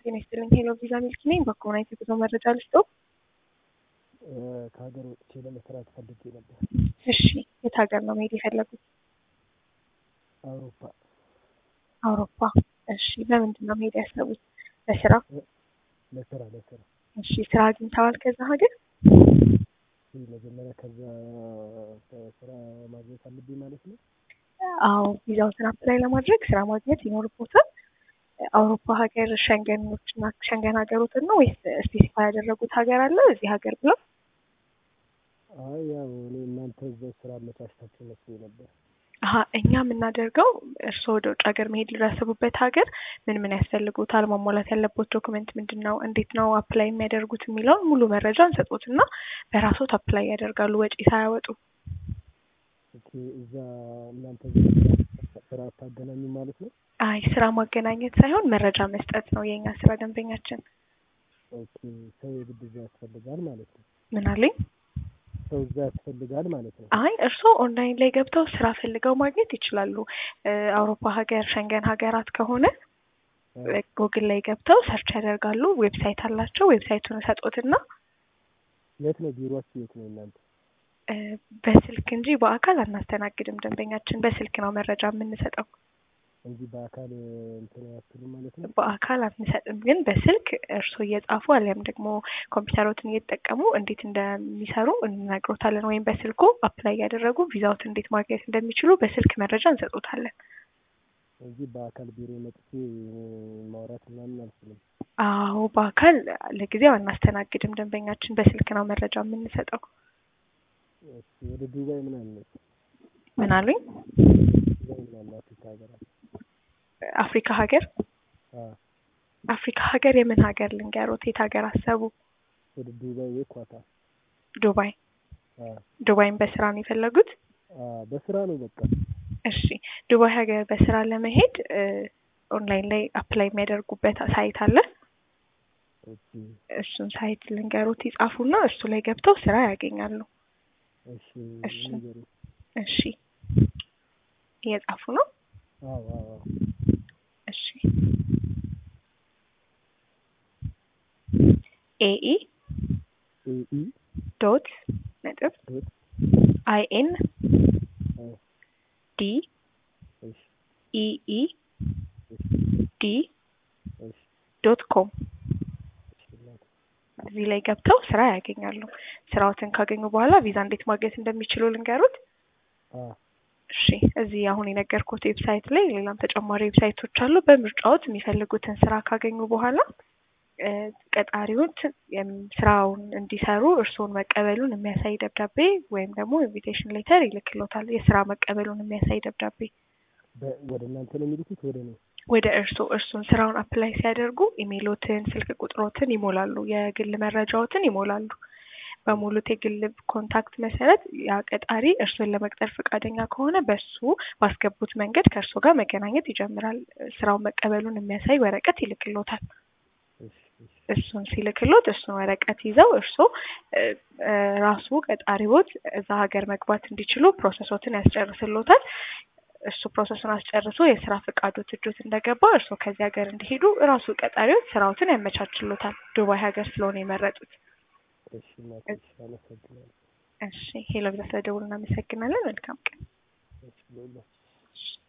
ጤና ይስጥልኝ። ሄሎ ቪዛ ሚልክ ነኝ። በኮሮና የጉዞ መረጃ ልስጠው። ከሀገር ወጥቼ ለመስራት ፈልጌ ነበር። እሺ፣ የት ሀገር ነው መሄድ የፈለጉት? አውሮፓ አውሮፓ። እሺ፣ በምንድን ነው መሄድ ያሰቡት? ለስራ? ለስራ ለስራ እሺ፣ ስራ አግኝተዋል ከዛ ሀገር? ይህ መጀመሪያ ከዛ ስራ ማግኘት አለብኝ ማለት ነው። አዎ፣ ቪዛዎትን አፕላይ ለማድረግ ስራ ማግኘት ይኖርቦታል። አውሮፓ ሀገር ሸንገኖች እና ሸንገን ሀገሮትን ነው ወይስ ስፔሲፋይ ያደረጉት ሀገር አለ እዚህ ሀገር ብለው? አይ ያው እኔ እናንተ እዛው ስራ አመቻችታችሁ መስሎኝ ነበር። አሀ እኛ የምናደርገው እርስዎ ወደ ውጭ ሀገር መሄድ ላሰቡበት ሀገር ምን ምን ያስፈልጉታል፣ ማሟላት ያለበት ዶክመንት ምንድን ነው፣ እንዴት ነው አፕላይ የሚያደርጉት የሚለውን ሙሉ መረጃ እንሰጦት እና በራሶት አፕላይ ያደርጋሉ ወጪ ሳያወጡ። ኦኬ እዛ እናንተ ስራ አታገናኙ ማለት ነው? አይ ስራ ማገናኘት ሳይሆን መረጃ መስጠት ነው የእኛ ስራ ደንበኛችን። ኦኬ ሰው የግድ እዛ ያስፈልጋል ማለት ነው። ምን አለኝ? ሰው እዛ ያስፈልጋል ማለት ነው። አይ እርስዎ ኦንላይን ላይ ገብተው ስራ ፈልገው ማግኘት ይችላሉ። አውሮፓ ሀገር ሸንገን ሀገራት ከሆነ ጉግል ላይ ገብተው ሰርች ያደርጋሉ። ዌብሳይት አላቸው። ዌብሳይቱን ሰጦትና የት ነው ቢሮአችሁ? የት ነው እናንተ? በስልክ እንጂ በአካል አናስተናግድም። ደንበኛችን በስልክ ነው መረጃ የምንሰጠው እንጂ በአካል እንትን ያስሉ ማለት ነው። በአካል አንሰጥም፣ ግን በስልክ እርስዎ እየጻፉ አሊያም ደግሞ ኮምፒውተሮትን እየተጠቀሙ እንዴት እንደሚሰሩ እንነግሮታለን። ወይም በስልኮ አፕላይ እያደረጉ ቪዛዎት እንዴት ማግኘት እንደሚችሉ በስልክ መረጃ እንሰጦታለን። እንጂ በአካል ቢሮ መጥቼ ማውራት ምናምን አልችልም። አዎ በአካል ለጊዜው አናስተናግድም። ደንበኛችን በስልክ ነው መረጃ የምንሰጠው። እሺ ወደ ዱባይ ምናምን ነው ምን አሉኝ? ዱባይ ምናምን አፍሪካ ሀገራት አፍሪካ ሀገር አዎ አፍሪካ ሀገር የምን ሀገር ልንገሮት? የት ሀገር አሰቡ? ወደ ዱባይ ወይ ኳታር። ዱባይ አዎ ዱባይን በስራ ነው የፈለጉት? አዎ በስራ ነው በቃ። እሺ ዱባይ ሀገር በስራ ለመሄድ ኦንላይን ላይ አፕላይ የሚያደርጉበት ሳይት አለ። ኦኬ እሱን ሳይት ልንገሮት ይጻፉና እሱ ላይ ገብተው ስራ ያገኛሉ። እሺ እሺ። ንገሩኝ። እሺ እየጻፉ ነው? አዎ አዎ አዎ እሺ ኤኢ ኤኢ ዶት ነጥብ ዶት አይ ኤን አዎ ዲ እሺ ኢኢ እሺ ዲ እሺ ዶት ኮም እሺ እናቴ እዚህ ላይ ገብተው ስራ ያገኛሉ። ስራዎትን ካገኙ በኋላ ቪዛ እንዴት ማግኘት እንደሚችሉ ልንገሩት። አዎ እሺ እዚህ አሁን የነገርኩት ዌብሳይት ላይ ሌላም ተጨማሪ ዌብሳይቶች አሉ። በምርጫዎት የሚፈልጉትን ስራ ካገኙ በኋላ እ ቀጣሪዎች የም- ስራውን እንዲሰሩ እርስዎን መቀበሉን የሚያሳይ ደብዳቤ ወይም ደግሞ ኢንቪቴሽን ሌተር ይልክሎታል። የስራ መቀበሉን የሚያሳይ ደብዳቤ በ- ወደ እናንተ ነው የሚልኩት ወደ እኔ? ወደ እርስዎ እርሱን ስራውን አፕላይ ሲያደርጉ ኢሜይሎትን፣ ስልክ ቁጥሮትን ይሞላሉ። የግል መረጃዎትን ይሞላሉ። በሙሉት የግል ኮንታክት መሰረት ያ ቀጣሪ እርስዎን ለመቅጠር ፈቃደኛ ከሆነ በሱ ባስገቡት መንገድ ከእርስዎ ጋር መገናኘት ይጀምራል። ስራውን መቀበሉን የሚያሳይ ወረቀት ይልክሎታል። እሺ እሺ እሱን ሲልክሎት እሱን ወረቀት ይዘው እርስዎ እ እ ራሱ ቀጣሪዎት እዛ ሀገር መግባት እንዲችሉ ፕሮሰሶትን ያስጨርስሎታል። እሱ ፕሮሰሱን አስጨርሶ የስራ ፈቃዶት እጆት እንደገባ እርስዎ ከዚህ ሀገር እንዲሄዱ ራሱ ቀጣሪዎት ስራዎትን ያመቻችሎታል። ዱባይ ሀገር ስለሆነ የመረጡት። እሺ እናቴ እሺ አመሰግናለሁ። እሺ ሄሎ ብዛ ስለደውል እናመሰግናለን። መልካም ቀን። እሺ ለሁላችሁ